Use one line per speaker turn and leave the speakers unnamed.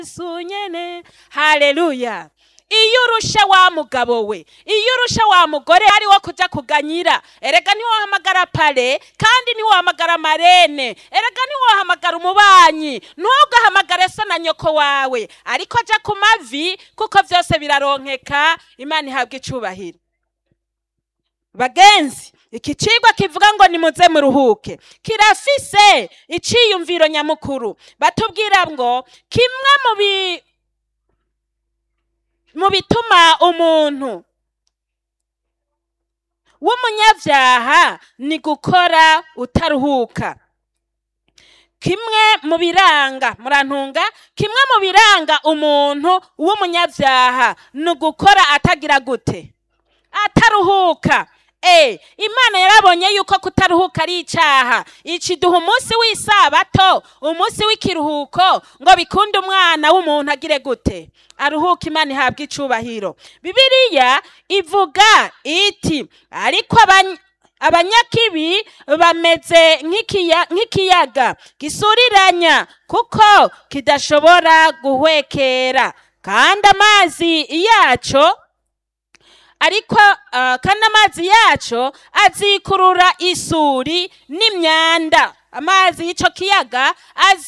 yesu nyene haleluya iyo urusha wa mugabo we iyo urusha wa mugore ari wo kuja kuganyira erega ntiwohamagara pare kandi ntiwohamagara marene erega ntiwohamagara umubanyi ntugahamagare so na nyoko wawe ariko aja ku mavi kuko vyose biraronkeka imana ihabwa icubahiro bagenzi iki cigwa kivuga ngo nimuze muruhuke kirafise iciyumviro nyamukuru batubwira ngo kimwe mu bi mu bituma umuntu w'umunyabyaha ni gukora utaruhuka kimwe mu biranga murantunga kimwe mu biranga umuntu w'umunyabyaha ni ugukora atagira gute ataruhuka Eh, imana yarabonye yuko kutaruhuka ari icyaha ikiduha umunsi w'isabato umunsi w'ikiruhuko ngo bikunde umwana w'umuntu agire gute aruhuka imana ihabwa icubahiro bibiliya ivuga iti ariko abany- abanyakibi bameze nk'ikiya- nk'ikiyaga gisuriranya kuko kidashobora guhwekera kandi amazi yaco ariko ah, kandi amazi yaco azikurura isuri n'imyanda amazi y'ico kiyaga azi